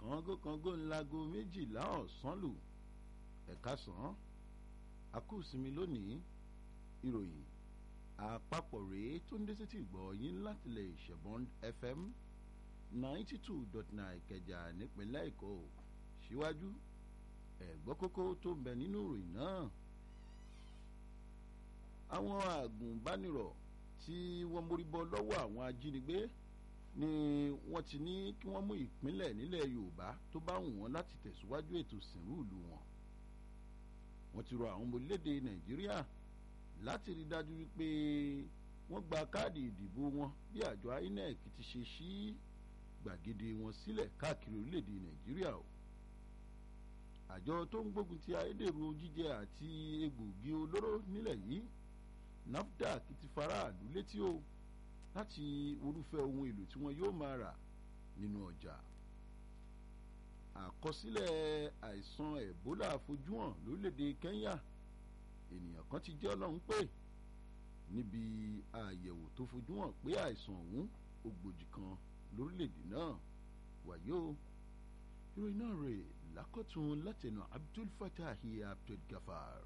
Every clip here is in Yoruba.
kàngókàngó ńlágo méjìlá ọ̀sán lù ẹ̀ka sàn àkúùsinmi lónìí ìròyìn àpapọ̀ rèé tó ń dé sétí ìgbọ̀ yín láti lè ṣẹ̀bọ̀n fm ninety two dot nine kẹjà nípínlẹ̀ èkó síwájú ẹ̀gbọ́ kókó tó ń bẹ nínú ìròyìn náà àwọn àgùnbánirọ̀ tí wọ́n mórí bọ́ lọ́wọ́ àwọn ajínigbé ni wọ́n ti ní kí wọ́n mú ìpínlẹ̀ nílẹ̀ yorùbá tó bá wù wọ́n láti tẹ̀síwájú ètò ìsìnrú ìlú wọn wọ́n ti rọ àwọn ọmọ orílẹ̀-èdè nàìjíríà láti rí dájú wípé wọ́n gba káàdì ìdìbò wọn bí àjọ inec ti ṣe ṣí gbàgede wọn sílẹ̀ káàkiri orílẹ̀-èdè nàìjíríà o àjọ tó ń gbógun ti ayédèrú jíjẹ àti egbògi olóró nílẹ̀ yìí nafdac ti faraàlú létí o láti orúfẹ́ ohun èlò tí wọ́n yóò máa rà nínú ọjà àkọsílẹ̀ àìsàn ebola fojú hàn lórílẹ̀‐èdè kenya ènìyàn kan ti jẹ́ ọlọ́run pé níbi àyẹ̀wò tó fojú hàn pé àìsàn ọ̀hún ògbòjì kan lórílẹ̀‐èdè náà wàyí o ìròyìn náà rè lákọ̀tún látẹnu abdul fatahi abdul gafar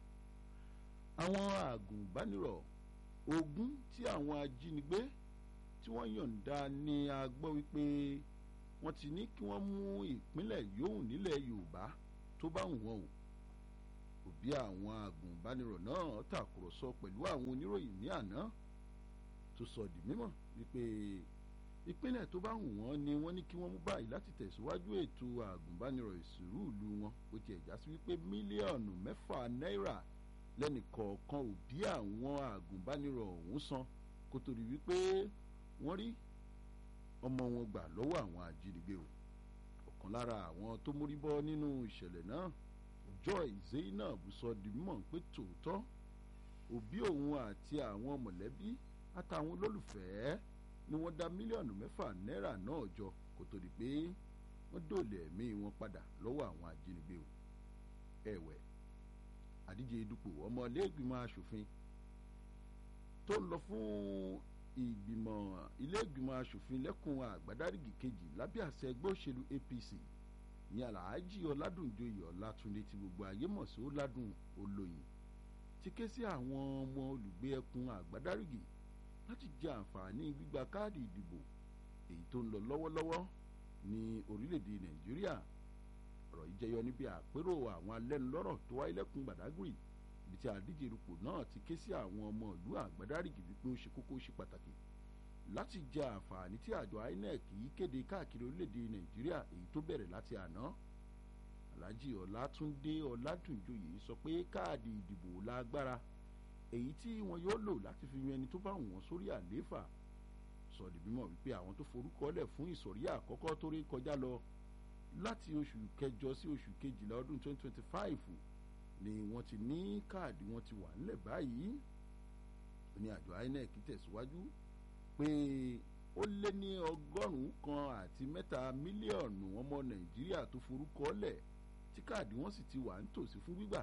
àwọn àgùnbánirọ̀ ogún tí àwọn ajínigbé tí wọ́n yọ̀ǹda ni a gbọ́ wípé wọ́n ti ní kí wọ́n mú ìpínlẹ̀ yòówù nílẹ̀ yorùbá tó bá wù wọ́n o òbí àwọn àgùnbánirọ̀ náà tàkùrọ̀sọ pẹ̀lú àwọn oníròyìn ní àná tó sọ di mímọ̀ wípé ìpínlẹ̀ tó bá wù wọ́n ni wọ́n ní kí wọ́n mú báyìí láti tẹ̀síwájú ètò àgùnbánirọ̀ ìsìnrú ìlú wọn ó ti ẹ̀já sí wípé mílíọ̀nù mẹ́fà náírà lẹ́nìkọ̀ọ̀kan òbí àwọn àgùnbánirọ̀ ọ̀hún san kó tó rí wípé wọ́n rí ọmọ wọn gbà lọ́wọ́ àwọn ajínigbé o ọ̀kan lára àwọn tó mórí bọ́ nínú ìṣẹ̀lẹ̀ náà joy zainab sọ di mímọ̀ pé tòótọ́ òbí òun àti àwọn mọ̀lẹ́bí àtàwọn olólùfẹ́ ni wọ́n dá mílíọ̀nù mẹ́fà náírà náà jọ kó tó di pé wọ́n dòlè ẹ̀mí wọn padà lọ́wọ́ àwọn ajínigbé o ẹ̀wẹ̀ àdíje dupò ọmọlẹ́gbìmọ̀ asòfin tó lọ fún ìgbìmọ̀ ilé-ìgbìmọ̀ asòfin lẹ́kùn àgbàdárígì kejì lábẹ́ àṣẹ ẹgbẹ́ òṣèlú apc ní alhaji ọládùnjoyè ọlátúndé tí gbogbo ayé mọ̀ sí ọládùn olóyin ti ké sí àwọn ọmọ olùgbé ẹkùn àgbàdárígì láti jẹ àǹfààní gbígba káàdì ìdìbò èyí tó ń lọ lọ́wọ́lọ́wọ́ ní orílẹ̀-èdè nàìjíríà ọ̀rọ̀ yìí jẹyọ níbi àpérò àwọn alẹ́nulọ́rọ̀ tó wáyé lẹ́kùn gbàdágìrì ibi tí àdíje irupò náà ti ké sí àwọn ọmọ ìlú àgbàdárìgì wípé ó ṣe kókó ṣe pàtàkì láti jẹ àǹfààní tí àjọ inec yìí kéde káàkiri orílẹ̀-èdè nàìjíríà èyí tó bẹ̀rẹ̀ láti àná alhaji ọlátúndé ọládùnjoyè sọ pé káàdì ìdìbò lágbára èyí tí wọn yóò lò láti fi yan ẹni tó bá wọn sórí àlééfà sọ̀dì mímọ̀ wípé àwọn tó forúkọ lẹ̀ fún ìsọ̀rí àkọ́kọ́ tó rí kọjá lọ láti oṣù kẹjọ sí oṣù kejìlá ọdún 2025 ni wọ́n ti ní káàdì wọn ti wà nílẹ̀ báyìí ní àjọ inec tẹ̀síwájú pé ó lé ní ọgọ́rùn-ún kan àti mẹ́ta mílíọ̀nù ọmọ nàìjíríà tó forúkọ lẹ̀ tí káàdì wọn sì ti wà nítòsí fún gbígbà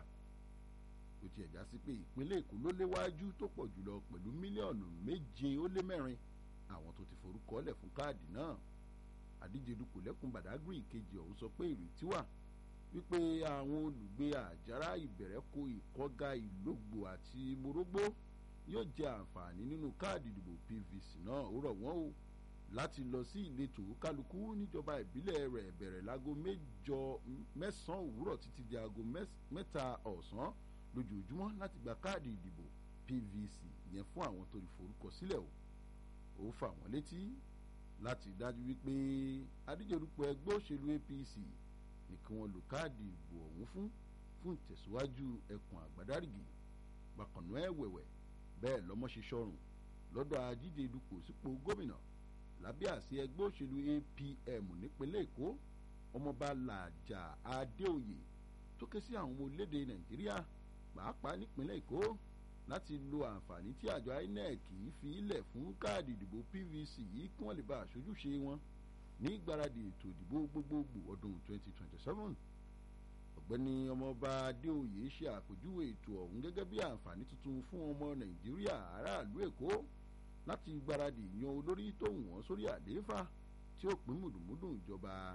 ó ti ẹ̀já sí pé ìpínlẹ̀ èkó ló léwájú tó pọ̀ jùlọ pẹ̀lú mílíọ̀nù méje ó lé mẹ́rin àwọn tó ti forúkọ lẹ̀ fún káàdì náà àdíje dupò lẹ́kùn badagry kejì ọ̀hún sọ pé ìrètí wà wípé àwọn olùgbé àjàrà ìbẹ̀rẹ̀kọ ìkọ́ga ìlógbò àti morógbó yóò jẹ àǹfààní nínú káàdì ìdìbò pvc náà ó rọ̀ wọ́n o láti lọ sí ìletò kálukú níjọba ìbílẹ̀ rẹ̀ bẹ̀rẹ̀ láago mẹ́jọ mẹ́sàn-án òwúrọ̀ títí di aago mẹ́ta ọ̀sán lójoojúmọ́ láti gba káàdì ìdìbò pvc yẹn fún àwọn tó lè forúkọ sílẹ̀ o ó fà wọ́n létí láti dájú wípé adíjọ́dúpọ̀ ẹgbẹ́ òṣèlú apc ní kí wọ́n lo káàdì ìbò ọ̀hún fún fún ìtẹ̀síwájú ẹkùn àgbàdárìgì bákanú ẹ̀wẹ̀wẹ̀ bẹ́ẹ̀ lọ́mọ́ ṣe sọ̀rùn lọ́dọ̀ adíje dupò sípò gómìnà lábẹ́ àṣẹ ẹgbẹ́ òṣèlú apm nípínlẹ̀ èkó ọmọọba làjà adéoyè tó ké sí àwọn ọmọ orílẹ̀-èdè nàìjíríà pàápàá nípínlẹ̀ èkó láti lo àǹfààní tí àjọ inec fi ilẹ̀ fún káàdì ìdìbò pvc yìí kí wọ́n lè bá àṣojúṣe wọn ní ìgbáradì ètò ìdìbò gbogbogbò ọdún 2027 ọ̀gbẹ́ni ọmọọba adéoyè ṣe àpèjúwe ètò ọ̀hún gẹ́gẹ́ bí àǹfààní tuntun fún ọmọ nàìjíríà aráàlú èkó láti gbáradì yan olórí tó wù wọ́n sórí àlééfà tí ó pín mùdùmúdù ìjọba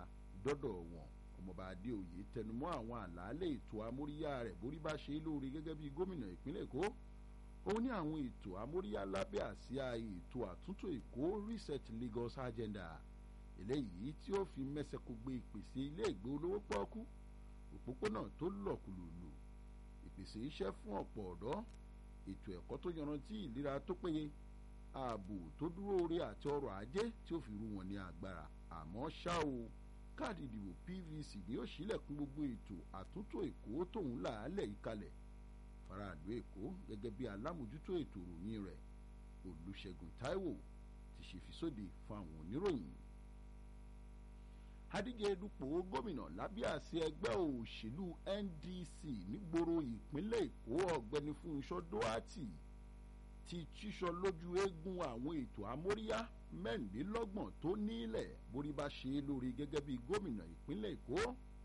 dọ́dọ̀ wọn ọmọọba adéoyè tẹnumọ́ àwọn àlàálẹ̀ ètò amóríyá rẹ̀ borí bá ṣe é lóore gẹ́gẹ́ bí gómìnà ìpínlẹ̀ èkó ó ní àwọn ètò amóríyá lábẹ́ àsíá ètò àtúntò èkó reset lagos agenda eléyìí tí ó fi mẹ́sẹ̀kó gbé ìpèsè ilé ìgbé olówó pọ́ọ́kú òpópónà tó lọ̀kùlùlù ìpèsè iṣẹ́ fún ọ̀pọ̀ ọ̀dọ́ ètò ẹ̀kọ́ tó yanrantí ìlera tó péye ààbò tó dúró re àti ọrọ̀ ajé tí ó fi rú wọn ní agbára àmọ́ ṣá o káàdì ìdìbò pvc ni ó ṣílẹ̀kùn gbogbo ètò àtúntò èkó tóun làálẹ̀ yìí kalẹ̀ faraàlú èkó gẹ́gẹ́ bí alámòjútó ètò ìròyìn rẹ̀ olùṣègùn taiwo ti ṣe fi sóde fún àwọn oníròyìn adíje dupò gómìnà lábẹ́ àṣẹ ẹgbẹ́ òṣèlú ndc nígboro ìpínlẹ̀ èkó ọ̀gbẹ́ni fúnṣọ́ dóàtì ti tíṣọ lójú eégún àwọn ètò amóríyá mẹ́rìnlélọ́gbọ̀n tó nílẹ̀ borí bá ṣe é lórí gẹ́gẹ́ bí gómìnà ìpínlẹ̀ èkó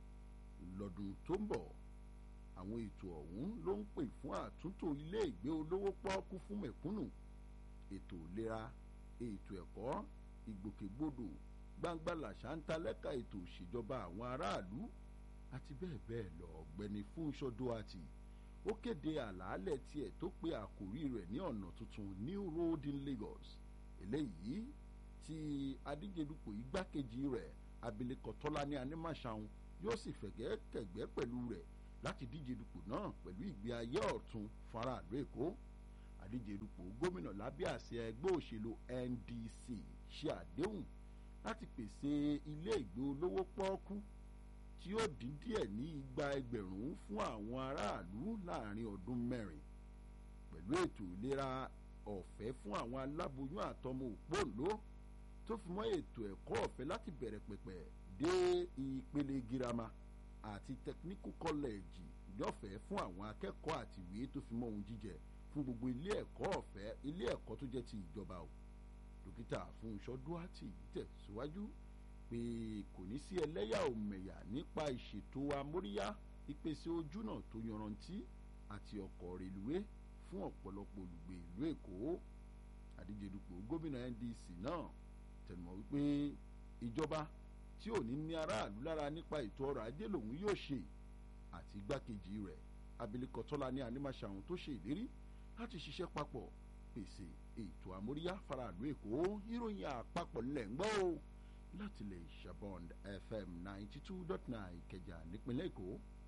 lọ́dún tó ń bọ̀ àwọn ètò ọ̀hún ló ń pè fún àtúntò ilé ìgbé olówó pọ́ọ́kú fún mẹ̀kúnnù ètò ìlera ètò ẹ̀kọ́ ìgbòkègbodò gbangba làṣà ń ta lẹ́ka ètò òṣèjọba àwọn aráàlú àti bẹ́ẹ̀ bẹ́ẹ̀ lọ ọ̀gbẹ́ni fúnṣọ́ dóàtì ó kéde àlàálẹ̀ tiẹ̀ tó pe àkòrí rẹ̀ ní ọ̀nà tuntun new road in lagos eléyìí tí adíjedupò igbákejì rẹ̀ abilékọ tọ́lání anímàṣàun yóò sì fẹ̀gẹ́ kẹ̀gbẹ́ pẹ̀lú rẹ̀ láti díje dupò náà pẹ̀lú ìgbé ayé ọ̀tun faraàlú èkó adíje dupò gómìnà lábẹ́ àṣẹ ẹgbẹ́ òṣèlú ndc ṣe àdéhùn láti pèsè ilé ìgbé olówó pọ́ọ́kú tí ó dín díẹ̀ ní igba ẹgbẹ̀rún fún àwọn aráàlú láàrin ọdún mẹ́rin pẹ̀lú ètò ìlera ọ̀fẹ́ fún àwọn aláboyún àtọmọ òpóǹló tó fi mọ́ ètò ẹ̀kọ́ ọ̀fẹ́ láti bẹ̀rẹ̀ pẹ̀pẹ̀ dé ìpele girama àti technical college lọ́fẹ̀ẹ́ fún àwọn akẹ́kọ̀ọ́ àti ìwé tó fi mọ́ ohun jíjẹ fún gbogbo ilé ẹ̀kọ́ ọ̀fẹ́ ilé ẹ̀kọ́ tó jẹ́ ti ìjọba o dókítà fúnṣọ́ duarte tẹ̀síwájú pé kò ní sí ẹlẹ́yà òmẹ̀yà nípa ìṣètò amóríyá ìpèsè ojúnà tó yanrantí àti ọkọ̀ rèlúwé fún ọ̀pọ̀lọpọ̀ olùgbé ìlú èkó àdíjedupò gómìnà ndc náà tẹnumọ́ wípé ìjọba tí ò ní ní aráàlú lára nípa ètò ọrọ̀ ajé lòun yóò ṣe àti igbákejì rẹ̀ abilékọ tọ́lá ní anímàṣàhùn tó ṣe ìlérí láti ṣiṣẹ́ papọ̀ pèsè ètò àmóríyá faraàlú èkó ìròyìn àpapọ̀ ńlẹ̀ ń gbọ́ o láti lè ṣàbọ̀nd fm ninety two dot nine ìkẹjà nípínlẹ̀ èkó